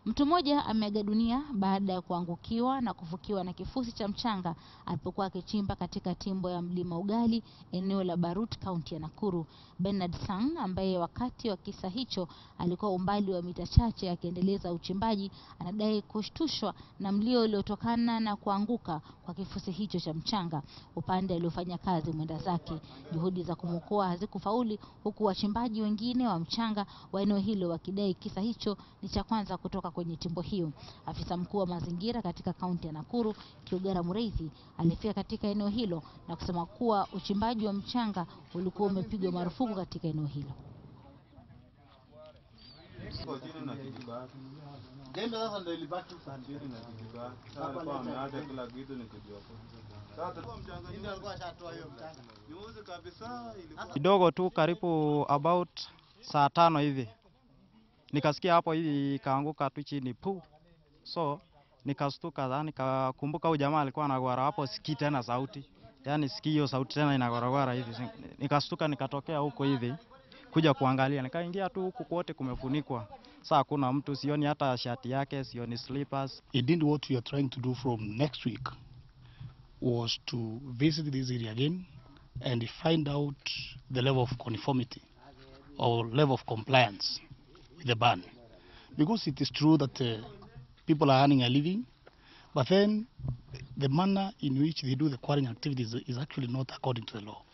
Mtu mmoja ameaga dunia baada ya kuangukiwa na kufukiwa na kifusi cha mchanga alipokuwa akichimba katika timbo ya mlima Ugali, eneo la Barut, kaunti ya Nakuru. Bernard Sang ambaye wakati wa kisa hicho alikuwa umbali wa mita chache akiendeleza uchimbaji, anadai kushtushwa na mlio uliotokana na kuanguka kwa kifusi hicho cha mchanga upande aliofanya kazi mwenda zake. Juhudi za kumwokoa hazikufauli, huku wachimbaji wengine wa mchanga wa eneo hilo wakidai kisa hicho ni cha kwanza kutoka kwenye timbo hiyo. Afisa mkuu wa mazingira katika kaunti ya Nakuru, Kiugara Mureithi, alifika katika eneo hilo na kusema kuwa uchimbaji wa mchanga ulikuwa umepigwa marufuku katika eneo hilo. Jembe sasa ndio ilibaki sandiri na kijiko. Sasa alikuwa ameacha kila kitu ni kujua. Sasa ndio alikuwa ashatoa hiyo mchanga. Nyuzi kabisa ilikuwa kidogo tu, karibu about saa tano hivi nikasikia hapo hivi ikaanguka tu chini pu, so nikastuka, za nikakumbuka huyu jamaa alikuwa anagwara hapo, sikii tena sauti, yani sikii hiyo sauti tena inagwaragwara hivi, nikastuka, nikatokea huko hivi kuja kuangalia, nikaingia tu huku kwote kumefunikwa, saa hakuna mtu, sioni hata shati yake, sioni slippers. Indeed, what we are trying to do from next week was to visit this area again and find out the level of conformity or level of compliance with the ban. Because it is true that uh, people are earning a living, but then the manner in which they do the quarrying activities is actually not according to the law.